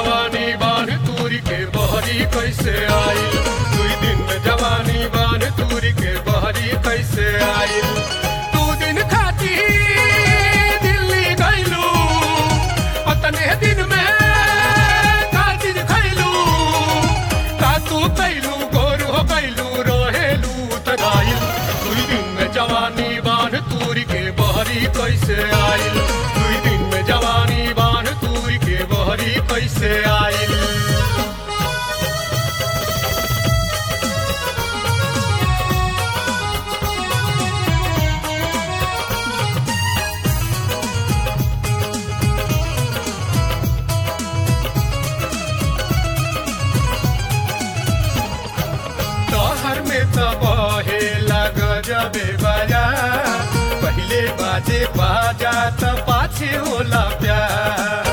जवानी बान तूरी के बहरी कैसे आई दुई दिन में जवानी बान तूरी के बहरी कैसे आई दू दिन खाती दिल्ली गईलू अतने दिन में का चीज खैलू का तू कैलू गोर हो कैलू रहेलू तगाइल दुई दिन में जवानी बान तूरी के बहरी कैसे आइल दुई दिन में जवानी बान तूरी के बहरी कैसे आइल तोहर में तो बहे लग जबे बाजा पहले बाजे बाजा तो पाछे होला प्यार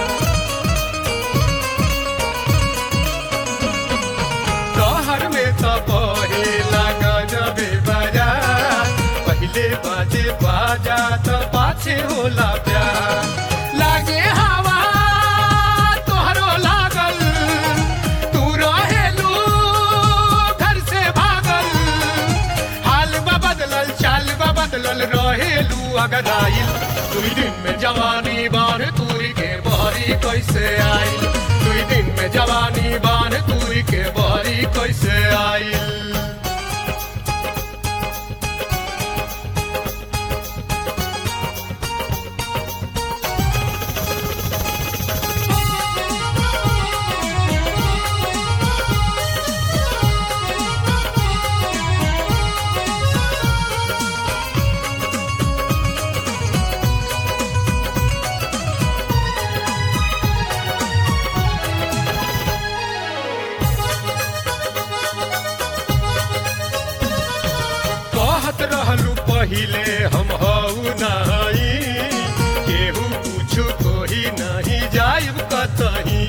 तोहर में तो बहे लग जबे बाजा पहले बाजे बाजा तो पाछे होला प्यार लागे हवा तोहरो लागल तू रहेलू घर से भागल हाल बा बदलल चाल बा बदलल रहेलू अगदाइल दुई दिन में जवानी बान तूरी के बहरी कैसे आइल दुई दिन में जवानी बान तूरी के बहरी कैसे आइल कहत रहलू पहिले हम हऊ नहीं केहू पूछू कोही नहीं जाइब कतही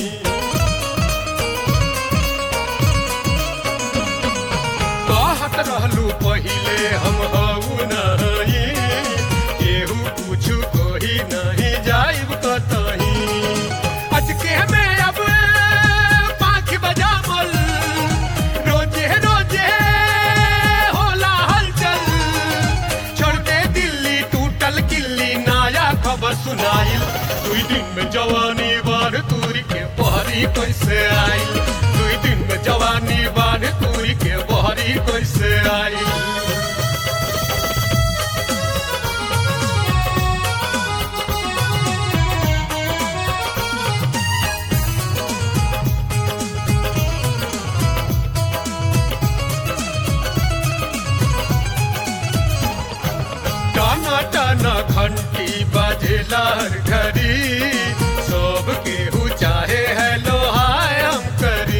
कहत रहलू पहिले हम हऊ नहीं केहू पूछू कोही नहीं जाइब कतही अजके में अब पाँच बजामल रोजे रोजे होला हलचल छोड़ दे दिल्ली टूटल किल्ली नया खबर सुनाइल दुई दिन में जवानी बार तूरी के बहरी कैसे आइल दुई दिन में जवानी बार तूरी के बहरी कैसे आइल टाना टाना घंटी बजेला हर घड़ी सब केहू चाहे है लोहाय हम करी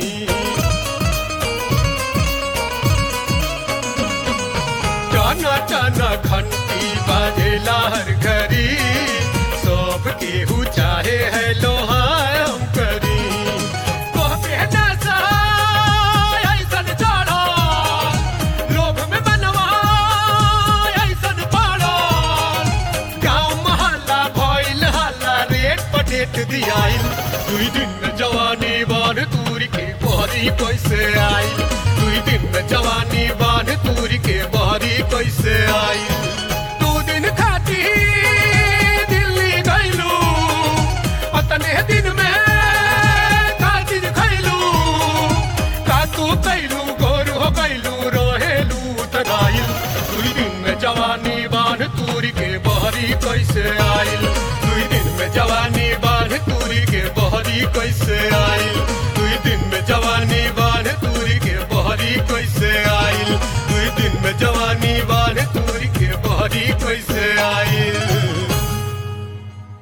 टाना टाना घंटी बजेला हर घड़ी सब केहू चाहे है लोहाय हम करी कहबे ना सहाय ऐसन चढ़ो लोभ में बनवा ऐसन पड़ो गाँव मोहल्ला भइल हल्ला रेट पटेट दियाइल दुई दिन में जवानी बान तूरी के बहरी कैसे आइल दुई दिन में जवानी बान तूरी के बहरी कैसे आइल